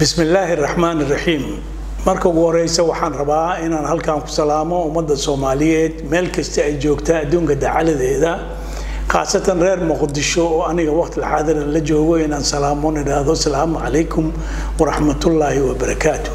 bismi illaahi raxmaan iraxiim marka ugu horeysa waxaan rabaa inaan halkan ku salaamo ummadda soomaaliyeed meel kasta ay joogta adduunka dacaladeeda khaasatan reer muqdisho oo aniga waqti xaadiran la joogo inaan salaamon idhaahdo asalaamu calaykum waraxmatullaahi wabarakaatu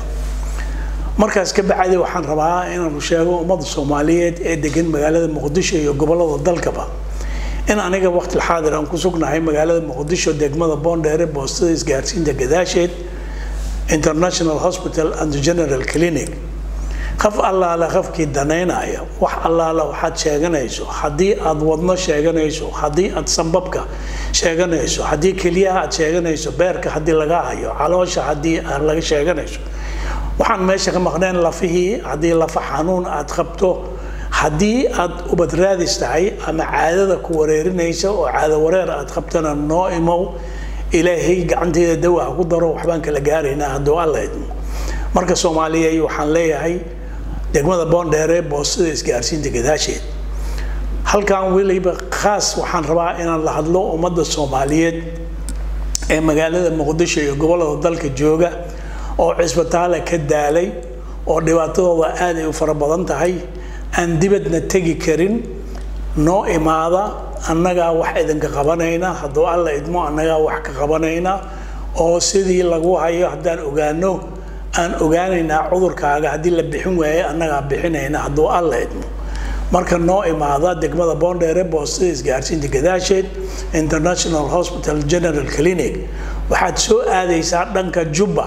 markaas ka bacdi waxaan rabaa inaanu sheego ummadda soomaaliyeed ee degan magaalada muqdisho iyo gobolada dalkaba in aniga waqti xaadir aan ku sugnahay magaalada muqdisho degmada boondheere boostada isgaarsiinta gadaasheed international hospital and general clinic qaf allaale qafkii danaynaya wax allaale waxaad sheeganayso haddii aad wadno sheeganayso haddii aad sambabka sheeganayso haddii keliyaha aad sheeganayso beerka haddii laga hayo caloosha haddii aad laga sheeganayso waxaan meesha ka maqneen lafihii haddii lafa xanuun aad qabto haddii aad ubad raadis tahay ama caadada ku wareerinaysa oo caado wareer aad qabtana noo imow ilaahay gacanteeda dawa ha ku daro waxbaan kala gaaraynaa hadduu alla idmo marka soomaaliya waxaan leeyahay degmada boondheere boostada isgaarsiinta gadaasheed halkan weliba khaas waxaan rabaa inaan la hadlo ummadda soomaaliyeed ee magaalada muqdisho iyo gobolada dalka jooga oo cisbitaala ka daalay oo dhibaatadooda aad ay u fara badan tahay aan dibadna tegi karin noo imaada annagaa wax idinka qabanayna hadduu alla idmo annagaa wax ka qabanayna oo sidii lagu hayo haddaan ogaano aan ogaanaynaa cudurkaaga haddii la bixin waaye annagaa bixinayna hadduu alla idmo marka noo imaada degmada boondheere boostada isgaarsiinta gadaasheed international hospital general clinic waxaad soo aadaysaa dhanka jubba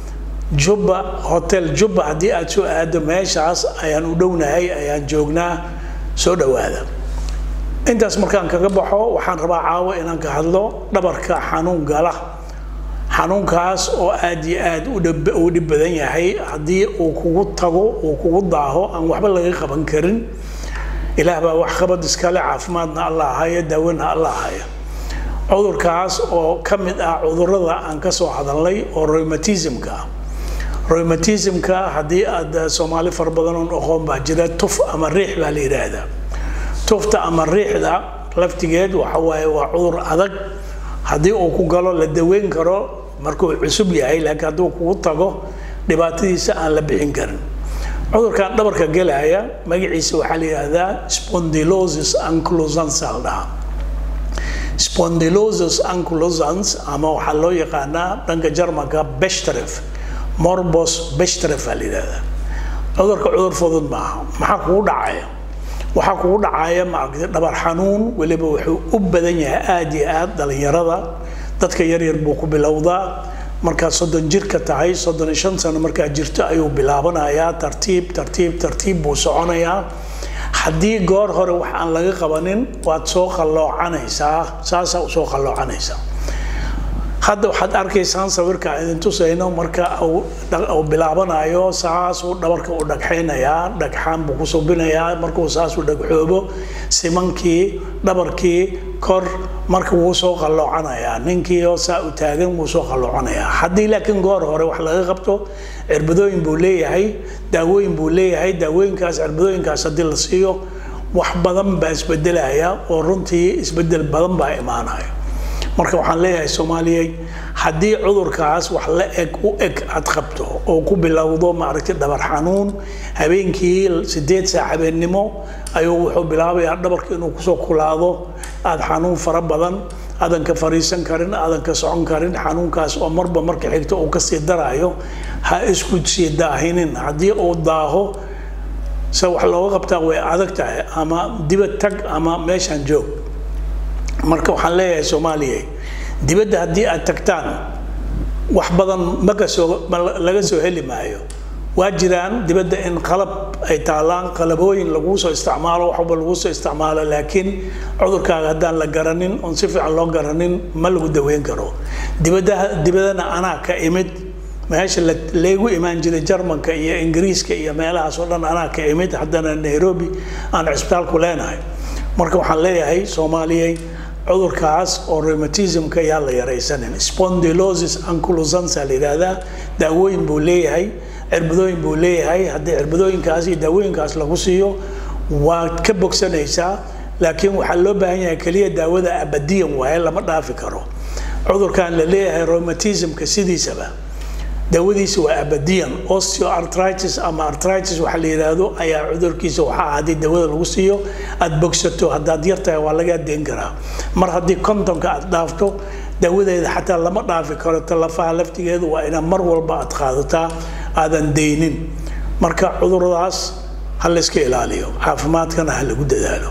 jubba hotel jubba haddii aad soo aado meeshaas ayaan u dhownahay ayaan joognaa soo dhowaada intaas markaan kaga baxo waxaan rabaa caawo inaan ka hadlo dhabarka xanuun gala xanuunkaas oo aad iyo aad u dhib badan yahay haddii uu kugu tago uu kugu daaho aan waxba laga qaban karin ilaah baa wax qabad iskale caafimaadna alla haya daawena alla haya cudurkaas oo ka mid ah cudurada aan ka soo hadalnay oo rheumatismka ah rheumatismka haddii aad soomaali fara badan oo aqoon baa jira tuf ama riix baa la yidhaahdaa tufta ama riixda laftigeed waxa waaye waa cudur adag haddii uu ku galo la daweyn karo markuu cusub yahay laakiin hadduu kugu tago dhibaatadiisa aan la bixin karin cudurkan dhabarka gelaya magaciisa waxaa la yidhaahdaa spondylosis ankylosans la dhahaa spondylosis ankylosans ama waxaa loo yaqaanaa dhanka jarmanka beshtref morbos beshtref baa la yidhahdaa cudurka cudur fudud maaha maxaa kugu dhacaya waxaa kugu dhacaya maaragtay dhabar xanuun weliba wuxuu u badan yahay aada iyo aad dhalinyarada dadka yaryar buu ku bilowdaa markaad soddon jirka tahay soddon iyo shan sano markaad jirto ayuu bilaabanayaa tartiib tartiib tartiib buu soconayaa haddii goor hore wax aan laga qabanin waad soo qalloocanaysaa saasaa u soo qalloocanaysaa hadda waxaad arkaysaan sawirka idin tusayno marka uu bilaabanayo saasuu dhabarka u dhagxaynayaa dhagxaan buu ku subinayaa markuu saasuu dhagxoobo simankii dhabarkii kor marka wuu soo qalloocanayaa ninkii oo saa u taagan wuu soo qalloocanayaa haddii laakiin goor hore wax laga qabto cirbadooyin buu leeyahay daawooyin buu leeyahay daawooyinkaas cirbadooyinkaas haddii la siiyo wax badan baa isbedelaya oo runtii isbedel badan baa imaanaya marka waxaan leeyahay soomaaliyey haddii cudurkaas wax la eg u eg aad qabto oo ku bilowdo maaragtay dhabar xanuun habeenkii sideed saac habeennimo ayuu wuxuu bilaabayaa dhabarka inuu kusoo kulaado aad xanuun fara badan aadan ka fariisan karin aadan ka socon karin xanuunkaas oo marba marka xigto uu kasii daraayo ha isku sii daahinin haddii uu daaho se wax looga qabtaa way adag tahay ama dibad tag ama meeshaan joog marka waxaan leeyahay soomaaliya dibadda haddii aad tagtaan wax badan makasoo laga soo heli maayo waa jiraan dibadda in qalab ay taalaan qalabooyin laguu soo isticmaalo waxba laguu soo isticmaalo laakiin cudurkaaga haddaan la garanin oon si fiican loo garanin ma lagu daweyn karo dibadda dibadana anaa ka imid meesha laygu imaan jiray jarmanka iyo ingiriiska iyo meelahaas oo dhan anaa ka imid haddana nairobi aan cisbitaalku leenahay marka waxaan leeyahay soomaaliyey cudurkaas oo rheumatismka yaa la yaraysanin spondylosis ankylosansa la yidhaahdaa daawooyin buu leeyahay cirbadooyin buu leeyahay haddii cirbadooyinkaas iyo daawooyinkaas lagu siiyo waad ka bogsanaysaa laakiin waxaa loo baahan yahay keliya daawada abadiyan waaye lama dhaafi karo cudurkan la leeyahay rheumatismka sidiisaba daawadiisa waa abadiyan osteoartritis ama artritis waxa la yidhaahdo ayaa cudurkiisa waxaa haddii daawada lagu siiyo aada bogsato haddaad yartahay waa lagaa deen karaa mar haddii kontonka aad dhaafto daawadeeda xataa lama dhaafi karo talafaha laftigeedu waa inaad mar walba aad qaadataa aadan deynin marka cuduradaas ha layska ilaaliyo caafimaadkana ha lagu dadaalo